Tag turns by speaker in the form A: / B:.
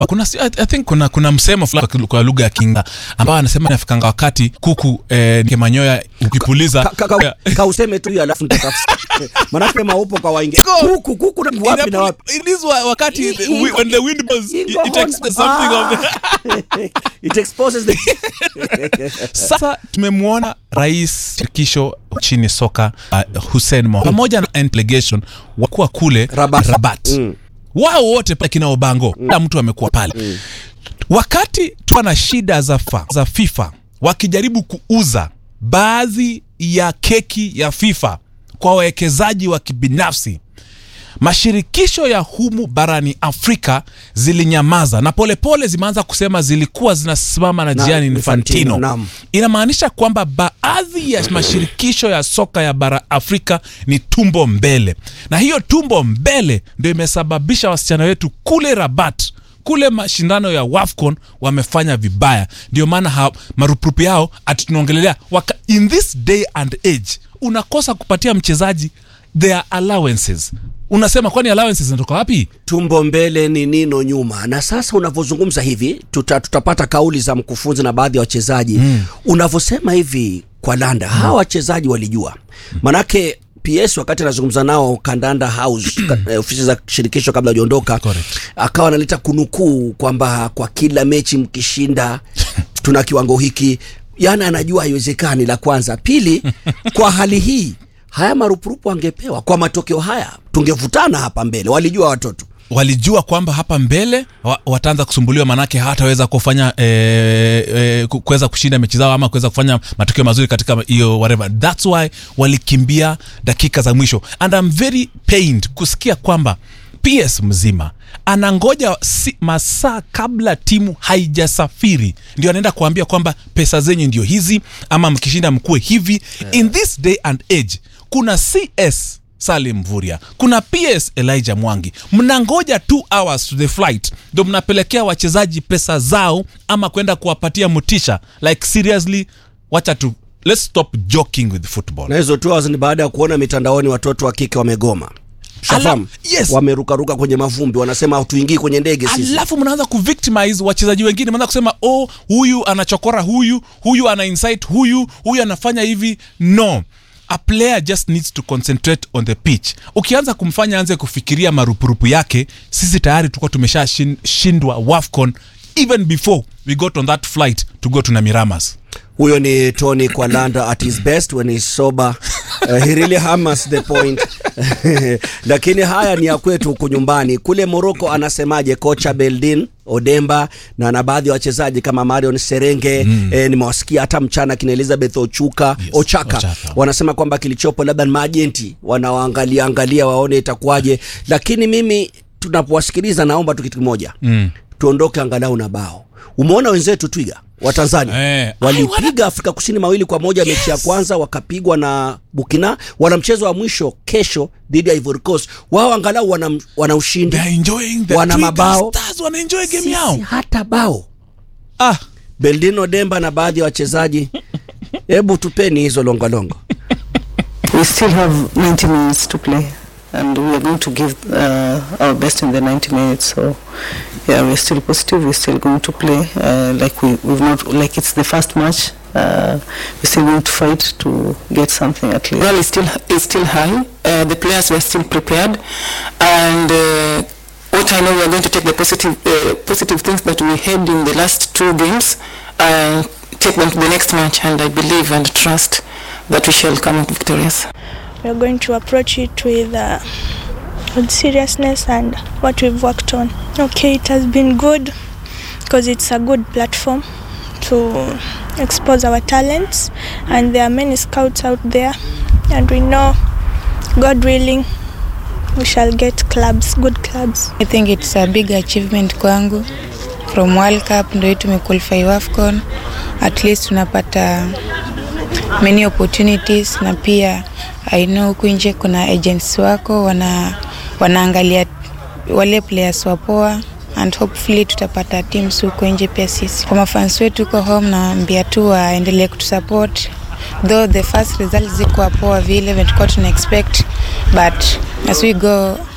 A: kuna I, I think kuna kuna msemo fulani kwa lugha ya Kinga ambao anasema inafikanga wakati kuku eh, ke manyoya ukipuliza
B: Ka- ka- ka- ka useme tu hiyo alafu nitatafsiri. Manake maupo kwa waingi.
A: Go.
B: Kuku kuku na wapi na wapi?
A: It is wa- wakati
B: I-
A: the-
B: i-
A: when the wind blows it,
B: Ingo
A: it takes
B: hon-
A: something of the
B: Ah. It exposes the
A: Sasa tumemwona rais shirikisho nchini soka uh, Hussein Mohamed pamoja na delegation wakuwa kule
B: Rabat.
A: Rabat.
B: Mm.
A: Wao wote pale kina Obango, kila mtu amekuwa pale wakati tuwa na shida za, fa, za FIFA wakijaribu kuuza baadhi ya keki ya FIFA kwa wawekezaji wa kibinafsi mashirikisho ya humu barani Afrika zilinyamaza na polepole zimeanza kusema zilikuwa zinasimama na
B: Na-
A: Gianni
B: Infantino,
A: Infantino.
B: naam.
A: Inamaanisha kwamba baadhi ya mashirikisho ya soka ya bara Afrika ni tumbo mbele, na hiyo tumbo mbele ndio imesababisha wasichana wetu kule Rabat kule mashindano ya WAFCON wamefanya vibaya. Ndio maana ha- marupurupu yao ati tunaongelelea waka- in this day and age unakosa kupatia mchezaji their allowances. Unasema kwani allowances zinatoka wapi?
B: tumbo mbele ni nino nyuma. Na sasa unavyozungumza hivi tuta, tutapata kauli za mkufunzi na baadhi ya wachezaji mm. Unavyosema hivi kwa Landa mm. hawa wachezaji walijua manake PS wakati anazungumza nao Kandanda House ka- eh, ofisi za shirikisho kabla hajaondoka,
A: Correct.
B: akawa analeta kunukuu kwamba kwa kila mechi mkishinda tuna kiwango hiki, yani anajua haiwezekani. La kwanza, pili, kwa hali hii haya marupurupu angepewa kwa matokeo haya, tungevutana hapa mbele. Walijua watoto
A: walijua kwamba hapa mbele wa, wataanza kusumbuliwa manake hawataweza kufanya eh, eh, ku- kuweza kushinda mechi zao ama kuweza kufanya matokeo mazuri katika hiyo whatever that's why walikimbia dakika za mwisho and I'm very pained kusikia kwamba PS mzima anangoja si, masaa kabla timu haijasafiri ndio anaenda kuambia kwamba pesa zenyu ndio hizi ama mkishinda mkuwe hivi in this day and age kuna CS Salim Mvuria, kuna PS Elijah Mwangi, mnangoja 2 hours to the flight ndo mnapelekea wachezaji pesa zao ama kwenda kuwapatia motisha. Like seriously, wacha tu let's stop joking with football.
B: na hizo two hours ni baada ya kuona mitandaoni watoto wa kike wamegoma Shafahamu?
A: yes.
B: wamerukaruka kwenye mavumbi wanasema hatuingii kwenye ndege sisi
A: alafu mnaanza kuvictimize wachezaji wengine, mnaanza kusema oh, huyu anachokora huyu, huyu ana incite huyu, huyu anafanya hivi. No, a player just needs to concentrate on the pitch. Ukianza kumfanya anze kufikiria marupurupu yake, sisi tayari tulikuwa tumeshashindwa WAFCON even before we got on that flight to go to Namiramas.
B: huyo ni tony kwalanda at his best when he's sober uh, he really hammers the point lakini haya ni ya kwetu huku nyumbani kule moroko anasemaje kocha beldin odemba na na baadhi ya wachezaji kama marion serenge mm. eh, nimewasikia hata mchana kina elizabeth ochuka
A: Yes,
B: ochaka,
A: Ochaka.
B: wanasema kwamba kilichopo labda ni maajenti wanawaangalia angalia waone itakuwaje lakini mimi tunapowasikiliza naomba tu kitu kimoja mm. tuondoke angalau na bao umeona wenzetu twiga wa tanzania
A: Eh,
B: walipiga afrika kusini mawili kwa moja mechi ya kwanza wakapigwa na bukina wana mchezo wa mwisho kesho dhidi ya ivory coast wao angalau wana, wana ushindi
A: They are enjoying the
B: Wana
A: Twiga
B: mabao.
A: Stars wana enjoy game
B: Sisi
A: yao.
B: hata bao
A: Ah,
B: beldino demba na baadhi ya wachezaji hebu tupeni hizo longolongo
C: We still have 90 minutes to play, and we are going to give uh, our best in the 90 minutes. So, yeah, we're still positive. We're still going to play uh, like we, we've not like it's the first match. Uh, we're still going to fight to get something at least.
D: morale is still is still high. Uh, the players were still prepared, and uh, what I know, we are going to take the positive uh, positive things that we had in the last two games, and take them to the next match. And I believe and trust that we shall come out victorious.
E: we are going to approach it with uh, with seriousness and what we've worked on. Okay, it has been good because it's a good platform to expose our talents, and there are many scouts out there, and we know, God willing, we shall get clubs, good clubs.
F: I think it's a big achievement kwangu from World Cup ndio hii tumequalify AFCON at least tunapata many opportunities na pia I know huku nje kuna agents wako wana wanaangalia wale players wapoa and hopefully tutapata teams huko nje pia sisi. Kwa mafans wetu huko home naambia tu waendelee kutusupport though the first results zikuwa poa vile tulikuwa tuna expect but as we go